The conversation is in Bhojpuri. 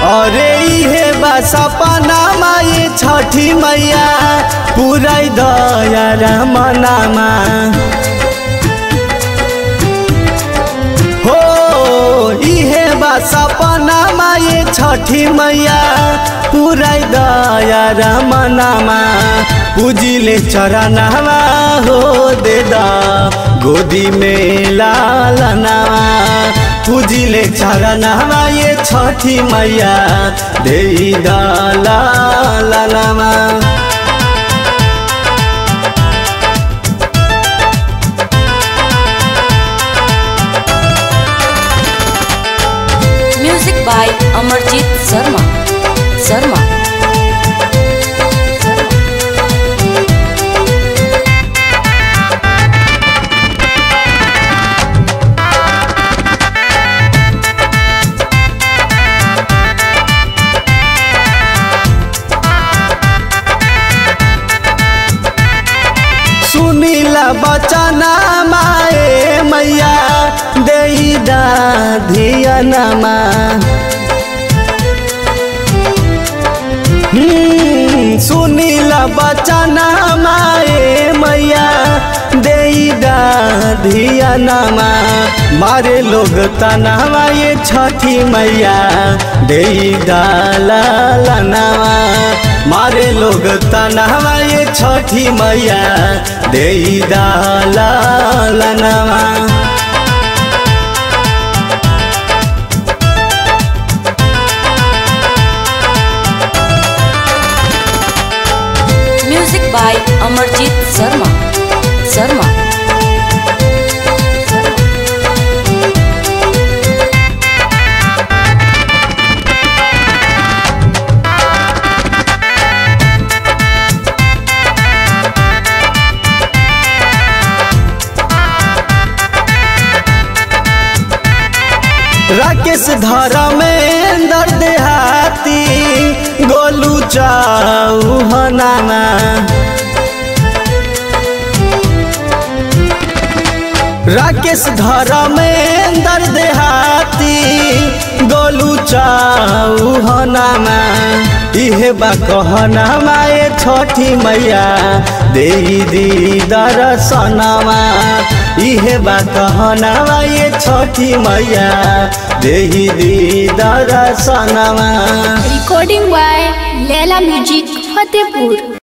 अरे इहे बा सपना माई छठी मैया पुरै दया रमनामा हो इहे बा सपना माई छठी मैया पुरै दया रमनामा पूजिले चरणवा हो देदा गोदी में लालनावा पूजिले चरणवा ये छठी मैया दे लालनावा म्यूजिक बाय अमरजीत शर्मा शर्मा सुनीला बचना माए मैया दे धियनमा हम्म, सुनीला बचना माए मैया दे धियनमा मारे लोग तनावा ये छठी मैया दे लालनावा मारे लोग तनावा ये छठी मैया दे लालनावा म्यूजिक बाय अमरजीत शर्मा शर्मा राकेश धर्मेंद्र देहाती गोलू चौहनामा राकेश धर्मेंद्र देहाती गोलू चौहनामा इहे बा कहनामा ए छठी मैया दे दी दर्शनमा इहे बा कहनामा ए छठी मैया दे दी दर्शनमा recording by Leila Music Fatehpur